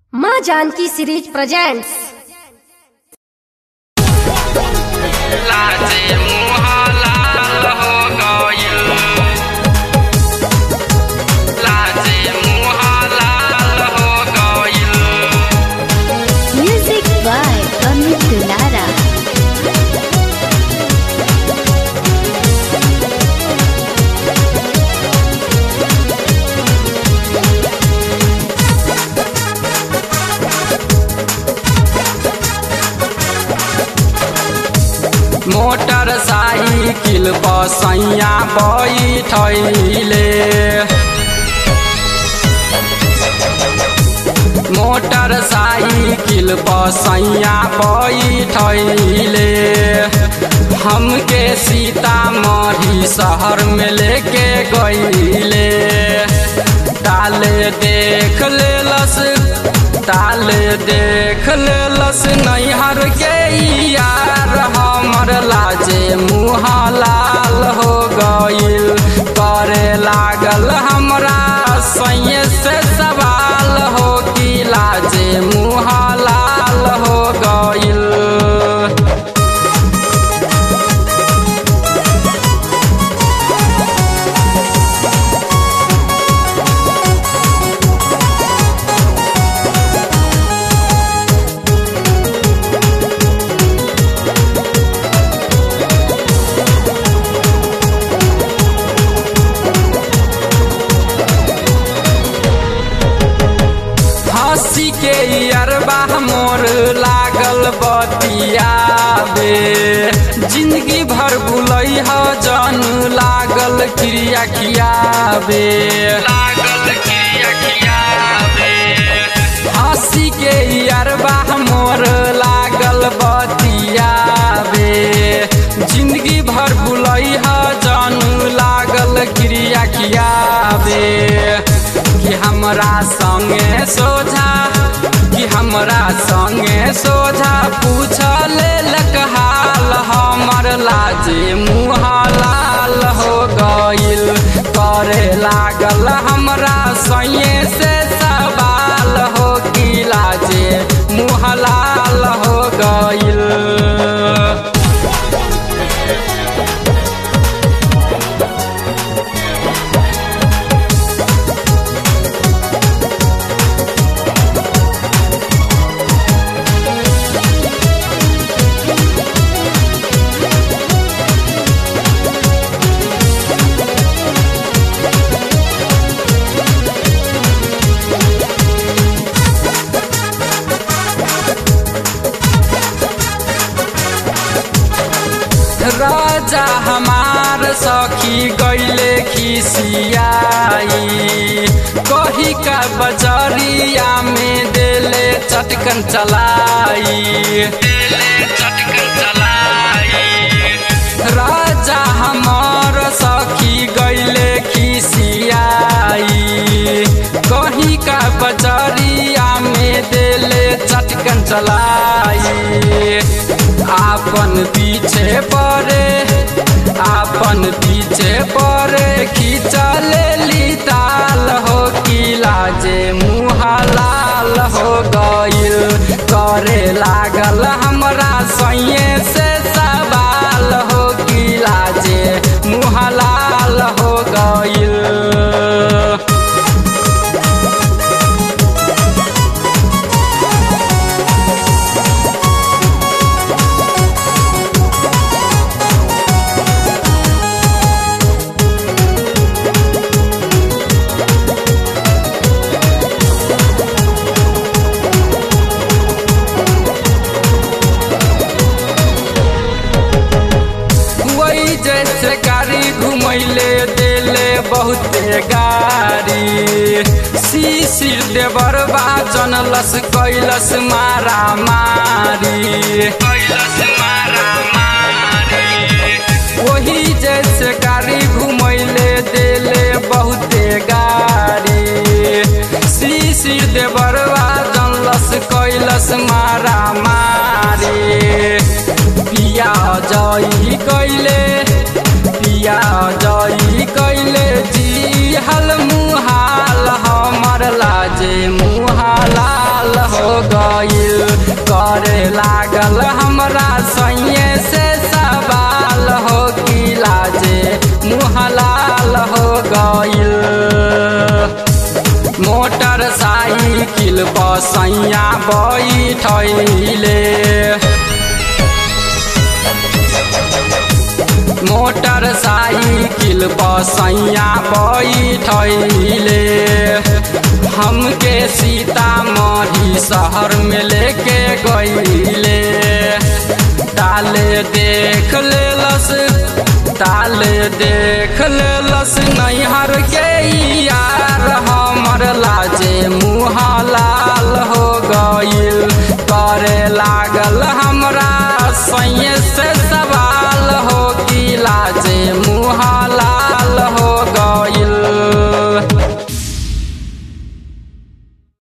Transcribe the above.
माँ Janaki series presents लाजे मुहा लाल हो गइल लाजे मुहा लाल हो गइल Music by Amit Dulara. Motorcycle पर सैया बैठैले मोटरसाइकिल पर सैया बैठैले हमके सीतामढ़ी शहर में लेके गईले ताले देख लेलस ताले देख लेलस नैहर के यार हमर लाजे मुँह लाल हो गइल करे लागल हमरा सैये से सवाल हो कि लाजे मुँह लाल हो गइल हंसी के अरबा मोर लागल बतियाबे जिंदगी भर बुलई ह जन लागल क्रिया खियाबे लागल क्रिया खियाबे हंसी के अरबा मोर लागल बतियाबे जिंदगी भर बुलई ह जन लागल क्रिया खियाबे कि हमरा संगे सोझा कि हमरा संगे सोझा पूछ लेलक हाल हमर लाजे मुँह लाल हो गइल करे लागल हमरा सैये से सवाल हो कि लाजे मुँह लाल हो गइल राजा हमार सखी गैले खिसियाई कही का बजरिया में देले चटकन चलाई देले चटकन चलाई राजा हमार सखी गैले खिसियाई कही का बजरिया में देले चटकन चलाई आपन पीछे परे आपन पीछे परे खींचले ली ताल हो कि लाजे मुँह लाल हो गइल करे लागल हमरा सैये से सवाल हो कि लाजे मुँह लाल हो गइल वही जैसे गाड़ी घुमैले देले बहुते गाड़ी शिशिर देवर बाजन लस कैलस मारा मारी कैलस मारा मारी वही जैसे गाड़ी घुमैले देले बहुते गाड़ी शिशिर देवर बाजन लस कैलस मारा मारी पिया जई कैले पिया जई कैले जी हल मुहाल हमर लाजे मुहालाल गईल करे लागल हमरा सैये से सवाल हो कि लाजे मुहलाल हो गईल मोटर साइकिल पर सैया बैठैले मोटर साइकिल पर सैया बैठैले हमके सीतामढ़ी शहर में लेके गईले ताले देख लेलस ताले देख लेलस नैहर के यार हमर लाजे मुँह लाल हो गईल करे लागल